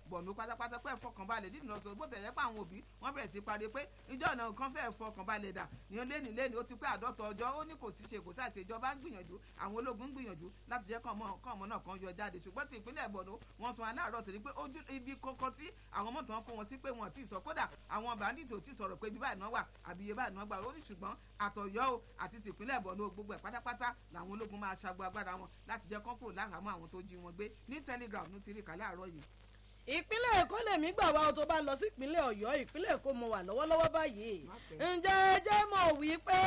bọ̀nú pátápátá pé fọkànbalẹ̀ dídùn lọ́sọ̀ bó tẹ̀yẹ́ pé àwọn òbí wọ́n bẹ̀rẹ̀ sí parí pé ìjọ ọ̀nà kan fẹ́ẹ́ fọkànbalẹ̀ dà ní lẹ́ni lẹ́ni ó ti pé àádọ́ta ọjọ́ ó ní kò sí ṣe kò sáà ṣe ìjọba ń gbìyànjú àwọn ológun ń gbìyànjú láti jẹ́ kọ́ ọmọ náà kan yọ jáde ṣùgbọ́n ti ìpínlẹ̀ bọ̀nú wọ́n sọ aláàárọ̀ torí pé ojú ibi kankan tí àwọn mọ̀tò wọn kó wọn sí pé wọn ti sọ kódà àwọn bàndìtì ò ti sọ̀rọ̀ pé ibi báyìí náà wà àbí iye báyìí náà gbà ó ní ṣùgbọ́n àtọ̀yọ́ o àti ti ìpínlẹ̀ bọ̀nú gbogbo ẹ̀ pátápátá làwọn ológun máa ṣàgbọ́ agbára wọn láti jẹ́ kọ́ńkò láhàámọ́ àwọn tó jí wọn gbé ní telegram ní ti rí kálẹ̀ àárọ̀ yìí ìpínlẹ̀ èkó lèmi gbà wá tó bá lọ sí ìpínlẹ̀ ọ̀yọ́ ìpínlẹ̀ èkó mo wà lọ́wọ́lọ́wọ́ báyìí ǹjẹ́ ẹ jẹ́ mọ̀ wípé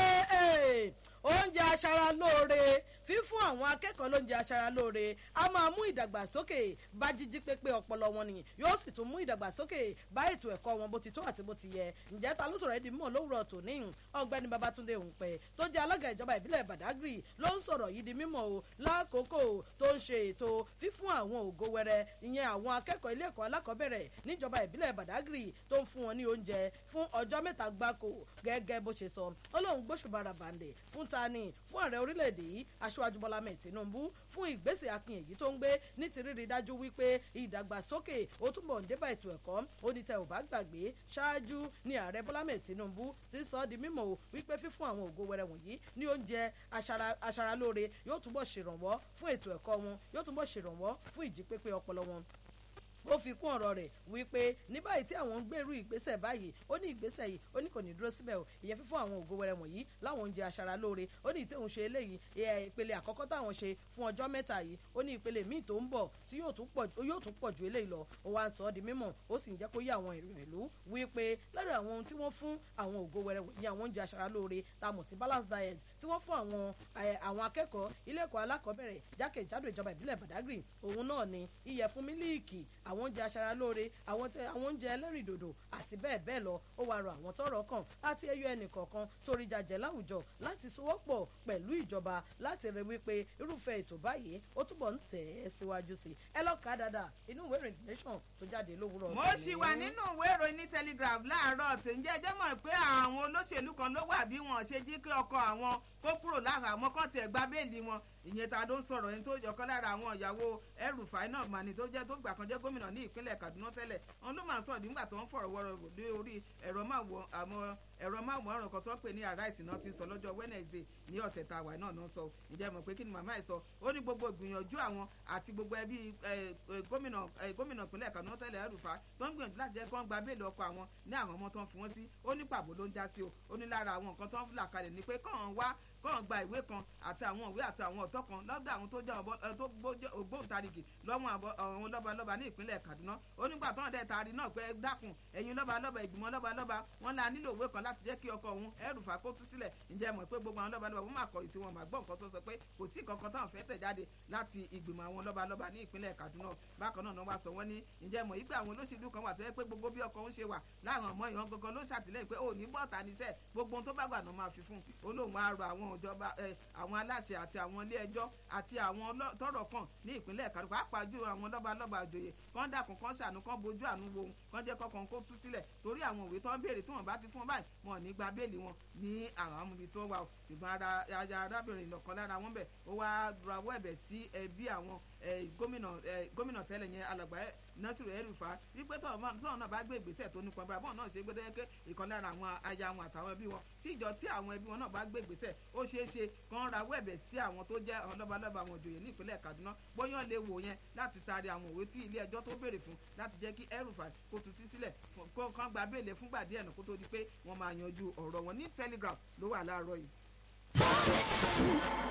oúnjẹ aṣaralóore fífún àwọn akẹ́kọ̀ọ́ lóúnjẹ aṣaralóore a máa mú ìdàgbàsókè bá jíjí pépé ọpọlọ wọn nìyí yóò sì tún mú ìdàgbàsókè bá ètò ẹ̀kọ́ wọn bó ti tó àti bó ti yẹ ǹjẹ́ ta ló sọ̀rọ̀ ẹ̀dì mọ̀ lówùrọ̀ tòní ọ̀gbẹ́ni babatunde òǹpẹ̀ tó jẹ́ alága ìjọba ìbílẹ̀ badagry ló ń sọ̀rọ̀ yìí di mímọ̀ o lákòókò tó ń ṣe ètò fífún àwọn ògo wẹrẹ ìyẹn àwọn akẹ́kọ̀ọ́ ilé ẹ̀kọ́ alákọ̀ọ́bẹ̀rẹ̀ níjọba ìbílẹ̀ badagry tó ń fún wọn ní oúnjẹ fún ọjọ́ mẹ́ta gbáko gẹ́gẹ́ bó ṣe sọ ó lóun gbóṣùbàrà bàǹdẹ̀ fún tani fún ààrẹ orílẹ̀-èdè yìí aṣáájú bọ́lá mẹ́ẹ̀ tinubu fún ìgbésẹ̀ akin èyí tó ń gbé ní ti rírí dájú wípé ìdàgbàsókè ó túbọ̀ ń débà ètò ẹ̀kọ́ ó ní tẹ ò bá gbàgbé ṣáájú ní ààrẹ bọ́lá mẹ́ẹ̀ tinubu ti sọ ọ́ di mímọ̀ o wípé fífún àwọn ògo wẹrẹ wọ̀nyí ní oúnjẹ aṣaralóore yóò túbọ̀ ṣèrànwọ́ fún ètò ẹ̀kọ́ wọn yóò túbọ̀ ṣèrànwọ́ fún ìjípépé ọpọlọ wọn ó fi kún ọ̀rọ̀ rẹ̀ wípé ní báyìí tí àwọn ń gbèrú ìgbésẹ̀ báyìí ó ní ìgbésẹ̀ yìí ó ní kò ní dúró síbẹ̀ o ìyẹn fífún àwọn ògo wẹrẹ wọ̀nyí láwọn oúnjẹ aṣaralóore ó ní ìtẹ̀hún ṣe eléyìí ìpele àkọ́kọ́ táwọn ṣe fún ọjọ́ mẹ́ta yìí ó ní ìpele míì tó ń bọ̀ tí yóò tún pọ̀ ju eléyìí lọ ó wá ń sọ ọ́ di mímọ̀ ó sì ń jẹ́ kó yé àwọn èèyàn ìlú wípé lára àwọn ohun tí wọ́n fún àwọn ògo wẹrẹ wọ̀nyí àwọn oúnjẹ aṣaralóore tá a mọ̀ sí balance diet tí wọ́n fún àwọn àwọn akẹ́kọ̀ọ́ ilé ẹ̀kọ́ alákọ̀ọ́bẹ̀rẹ̀ jákèjádò ìjọba ìbílẹ̀ badagry òun náà ni ìyẹ̀fun mílíìkì àwọn oúnjẹ aṣaralóore àwọn oúnjẹ ẹlẹ́rìndòdò àti bẹ́ẹ̀ bẹ́ẹ̀ lọ ó wàá rọ àwọn tọ́rọ̀ kàn àti ẹyọ ẹnìkọ̀ọ̀kan torí jàjẹ́ láwùjọ láti sowọ́pọ̀ pẹ̀lú ìjọba láti rí wípé irúfẹ́ ètò báyìí ó túbọ̀ ń tẹ̀ ẹ́ síwájú sí i ẹ lọ́ọ́ ká dáadáa inú ìwé ìròyìn nation tó jáde lówùúrọ̀. mo ṣì wà nínú ìwé ìròyìn ní telegraph láàárọ̀ tí ń jẹ́ ẹjẹ́ mọ̀ pé àwọn olóṣèlú kan ló wà bí wọ́n ṣe jí kí ọkọ̀ àwọn kó kúrò lára àwọn kan tiẹ̀ gba béèlì wọn ìyẹn ta ló ń sọ̀rọ̀ ẹni tó jọkọ́ lára àwọn ìyàwó El-Rufai náà mà ní tó jẹ́ tó gbà kan jẹ́ gómìnà ní ìpínlẹ̀ Kaduna tẹ́lẹ̀ wọn ló máa ń sọ̀rọ̀ nígbà tó ń fọ̀rọ̀ wọ̀rọ̀ lé orí ẹ̀rọ máwòrán kan tó ń pè ní Arise náà ti sọ lọ́jọ́ Wednesday ní ọ̀sẹ̀ tá a wà náà náà sọ ìjẹ́ mọ̀ pé kí ni màmá ẹ̀ sọ ó ní gbogbo ìgbìyànjú àwọn àti gbogbo ẹbí gómìnà gómìnà ìpínlẹ̀ Kaduna tẹ́lẹ̀ El-Rufai tó ń gbìyànjú láti jẹ́ kó ń gba béèlì ọkọ̀ àwọn ní àwọn ọmọ tó ń fi wọ́n sí ó ní pàbó ló ń já sí o ó ní lára àwọn nǹkan tó ń là kalẹ̀ ni pé kàn wá kàn gba ìwé kan àti àwọn ìwé àti àwọn ọ̀tọ́ kan lọ́dọ̀ àwọn tó jẹ́ ògbóǹtarìgì lọ́wọ́ àwọn lọ́balọ́ba ní ìpínlẹ̀ Kaduna ó nígbà tó ń dẹ̀ taari náà pé dákun ẹ̀yin lọ́balọ́ba ìgbìmọ̀ lọ́balọ́ba wọn la nílò ìwé kan láti jẹ́ kí ọkọ̀ òun El-Rufai kó tú sílẹ̀ ǹjẹ́ mọ̀ pé gbogbo àwọn lọ́balọ́ba wọn máa kọ̀ ìsí wọn máa gbọ́ nǹkan tó sọ pé kò sí kankan táwọn fẹ́ tẹ̀ jáde láti ìgbìmọ̀ àwọn lọ́balọ́ba ní ìpínlẹ̀ Kaduna bákan náà wá sọ wọ́n ní ǹjẹ́ mọ̀ yí pé àwọn olóṣèlú kan wà tó yẹ pé gbogbo bí ọkọ̀ ń ṣe wà láwọn ọmọ ìran gangan ló ṣàtìlẹ́yìn pé ò ní bọ́ọ̀tà níṣẹ́ gbogbo ohun tó bá gbà náà máa fi fún un olóhùn wa rọ àwọn ìjọba àwọn aláṣẹ àti àwọn ilé ẹjọ́ àti àwọn tọ́rọ̀ kàn ní ìpínlẹ̀ Kaduna pàápàá jù àwọn lọ́balọ́ba àjòyè kán dàkún kán ṣàánú kán bójú àánú wo òun kán jẹ́ kọ́kàn kó tú sílẹ̀ torí àwọn òwe tó ń béèrè tí wọ́n bá ti fún báyìí wọn ò ní gba béèlì wọn ní àwọn amúbi tó wà ṣùgbọ́n ara arábìnrin lọ́kàn lára wọn bẹ̀ ó wá rawọ́ ẹ̀bẹ̀ sí ẹbí àwọn gómìnà tẹ́lẹ̀ yẹn alàgbà Nasiru El-Rufai wípé tọ́wọ́n náà bá gbé ìgbésẹ̀ tó nípọn báyìí bọ́ọ̀ náà ṣe gbé dẹ́yẹ́kẹ́ ìkan lára àwọn aya wọn àtàwọn ẹbí wọn tí ìjọ tí àwọn ẹbí wọn náà bá gbé ìgbésẹ̀ ó ṣeé ṣe kàn rawọ́ ẹ̀bẹ̀ sí àwọn tó jẹ́ lọ́balọ́ba àwọn òjòyè ní ìpínlẹ̀ Kaduna bóyá lè wò yẹn láti taari àwọn òwe tí ilé ẹjọ́ tó béèrè fún láti jẹ́ kí El-Rufai kó tutù sílẹ̀ kó kàn gba béèlè fúngbà díẹ̀ nù kó tó di pé wọ́n máa yanjú ọ̀rọ̀ wọn ní Telegraph ló wà láàárọ̀ yìí.